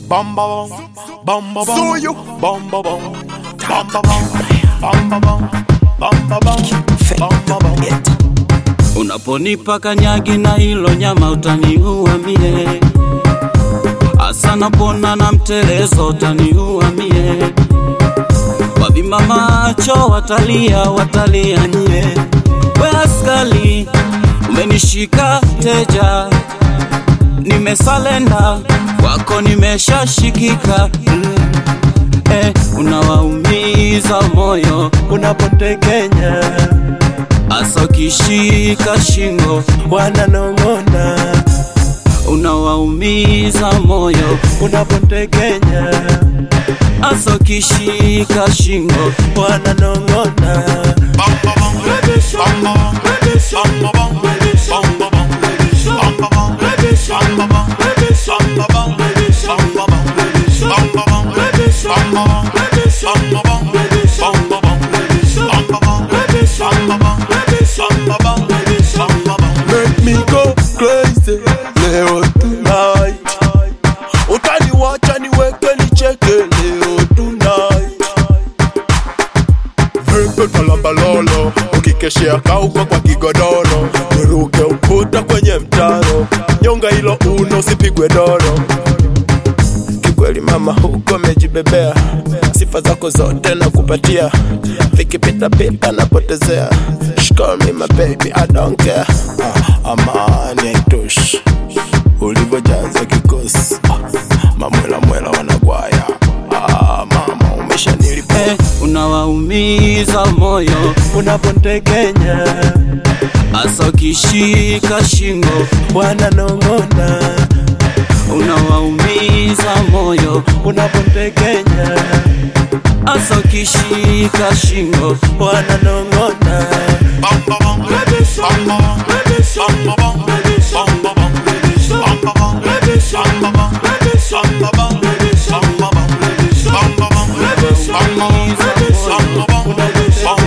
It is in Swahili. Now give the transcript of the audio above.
bam ba bam, bam ba bam, so you, bam ba bam, bam ba bam, bam ba bam, bam ba bam, bam ba bam. Unaponipa kanyagi na hilo nyama utaniua mie, asa napona na mtelezo utaniua mie. Wavimba macho watalia, watalia nye. We askali umenishika teja, nimesalenda kwako, nimeshashikika eh, unawaumiza moyo unapotekenya asa ukishika shingo wananong'ona unawaumiza moyo unapotekenya asa ukishika shingo wananong'ona Bam ba bam, bam ba bam, bam ba bam, bam ba bam, bam ba bam, bam ba bam, bam ba bam, bam ba bam, bam ba bam, bam ba bam, bam ba bam, bam ba bam, bam ba bam, bam ba bam, bam ba bam, bam ba bam, bam ba bam. Make me go crazy leo tonight utaniwacha niweke nicheke leo tonight vipi kalambalolo ukikeshea kauka kwa kigodoro niruke ukuta kwenye mtaro nyonga hilo uno usipigwe doro kikweli mama huko amejibebea sifa zako zote na kupatia vikipitapita napotezea She call me my baby, I don't care ah, amani haitoshi ulivyojaza kikosi ah, mamwela mwela wanagwaya ah, mama umeshanilipa eh, unawaumiza moyo unapontekenya asa ukishika shingo wananong'ona unawaumiza moyo unapontekenya asa ukishika shingo wananong'ona Bam ba bam, bam ba bam, bam ba bam, bam ba bam, bam ba bam, bam ba bam, bam ba bam, bam ba bam, bam ba bam, bam ba bam, bam ba bam, bam